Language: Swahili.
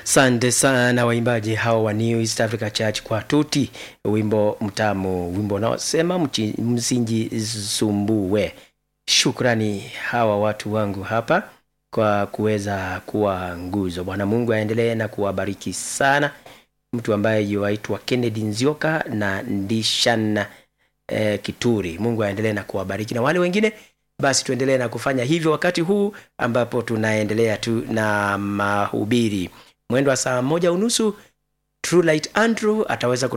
Sante sana waimbaji hao wa New East Africa Church kwa tuti, wimbo mtamu, wimbo unaosema msijisumbue. Shukrani hawa watu wangu hapa kwa kuweza kuwa nguzo. Bwana Mungu aendelee na kuwabariki sana. Mtu ambaye yuaitwa Kennedy Nzioka na Ndishana eh, Kituri. Mungu aendelee na kuwabariki na wale wengine basi tuendelee na kufanya hivyo wakati huu ambapo tunaendelea tu na mahubiri mwendo wa saa moja unusu True Light Andrew ataweza